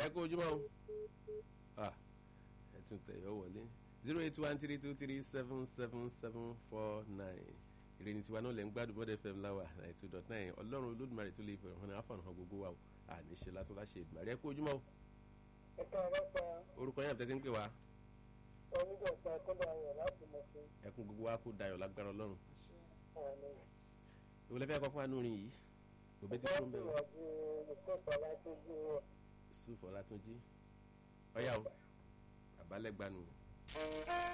kó ojúmọ́ o ah ẹ tún tẹ̀ yọ wọlé zero eight one three two three seven seven seven four nine ìròyìn tiwa náà lè ń gbádùn bọ́dẹ̀ fm láwà ninety two dot nine ọlọ́run olódùmarè tó lè fẹ́ hàn áfọ̀nà hàn gbogbo wa o àní ṣe lásán láṣẹ ìdùnnú ẹ kó ojúmọ́ o ẹ̀ka ọlọ́pàá orúkọ yẹn àtẹ́sí ń pè wá onígbọ̀nsá kọ́dà ayọ̀ láti mọ̀ sí ẹkún gbogbo wa kó dayọ̀ lágbára ọlọ́run àmì. ìwọlẹ́ fẹ́ kọ́ fún anúrin yìí òbí ti kúrò ń bẹ̀rù ìwádìí ìkọ́ta láti bí wọn. sùfọ́ látúnjí ọ̀yá o àbálẹ̀ gbanu.